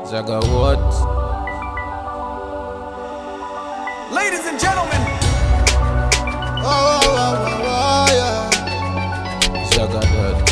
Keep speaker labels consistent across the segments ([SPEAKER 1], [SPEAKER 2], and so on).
[SPEAKER 1] Zaga what?
[SPEAKER 2] Ladies and gentlemen,
[SPEAKER 3] Oh, oh, oh, oh, oh, yeah.
[SPEAKER 1] Zaga that.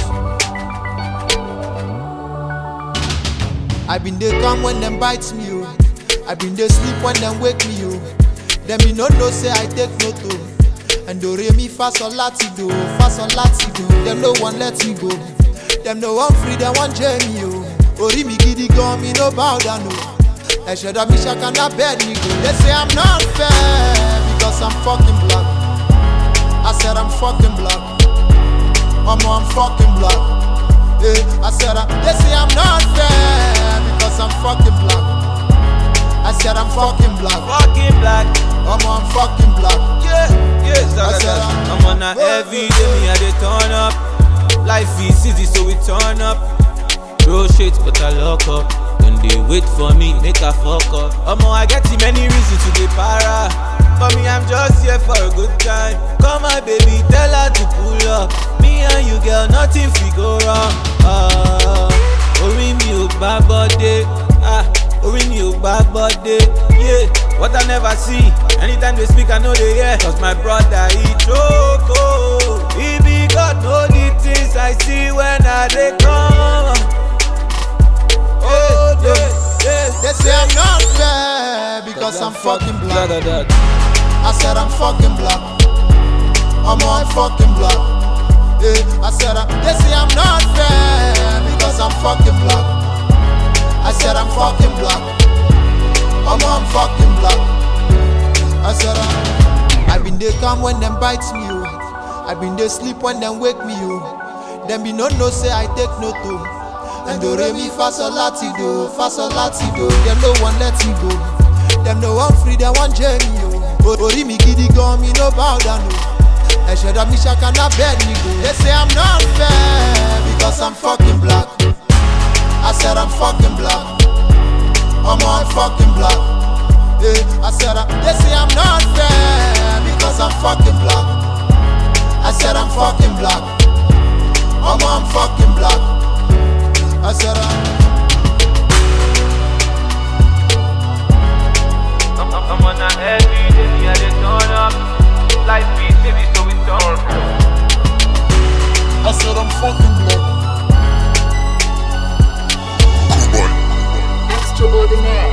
[SPEAKER 3] I been dey come when them bites me, oh. I been dey sleep when them wake me, oh. Them me no know say I take no to. And do re mi fa sol lati do, fa sol lati do. Them no one let me go. Them no one free, them one journey, oh. Ori mi gidi gan, me no bow down, oh. Ẹ̀ṣẹ̀ dọ̀ mi ṣàkànnà bẹ́ẹ̀ ni go. They say I'm not fair because I'm fucking black. I said I'm fucking black. Mama, I'm fucking black. Yeah, I said I, they say I'm not fair because I'm fucking black. I said I'm fucking black.
[SPEAKER 4] Fucking black.
[SPEAKER 3] Mama, I'm fucking black.
[SPEAKER 4] Yeah, yeah, Zaga
[SPEAKER 3] said
[SPEAKER 4] that.
[SPEAKER 3] I'm-
[SPEAKER 4] I'm on a every day, me I dey turn up. Life is easy, so we turn up. Bro shit, but I lock up. Then they wait for me, make a fuck up. Omo, I get too many reasons to dey para. For me, I'm just here for a good time. Come my baby, tell her to pull up. Me and you, girl, nothing fi go wrong. Ah, orí mi ò gbá bọ́dé. Ah, orí mi ò gbá bọ́dé. Yeah, what I never see. Anytime they speak, I know they hear. Cause my brother, he choke. oh. He be God, know the things I see when I dey come. Oh, yeah, yeah.
[SPEAKER 3] They say I'm not fair because I'm fucking black.
[SPEAKER 1] Zaga that.
[SPEAKER 3] I said I'm fucking black. Mama, I'm fucking black. Yeah, I said I, they say I'm not fair because I'm fucking black. I said I'm fucking black. Mama, I'm fucking black. I said I, I been they come when them bites me, oh. I been they sleep when them wake me, oh. Them be no no say I take no to. And do re mi fa sol lati do, fa sol lati do. Them no one let me go. Them no one free, them one journey, oh. O- Ori mi gidi gan, me no bow down, oh. Ẹ̀ṣẹ̀ dọ̀ mi ṣàkànnà bẹ́ẹ̀ ni go. They say I'm not fair because I'm fucking black. I said I'm fucking black. Mama, I'm fucking black. Yeah, I said I, they say I'm not fair because I'm fucking black. I said I'm fucking black. Mama, I'm fucking black. I said I,
[SPEAKER 4] I'm, I'm, I'm on a every day, me I dey turn up. Life is heavy, so we turn.
[SPEAKER 3] I said I'm fucking black.
[SPEAKER 5] Extraordinaire.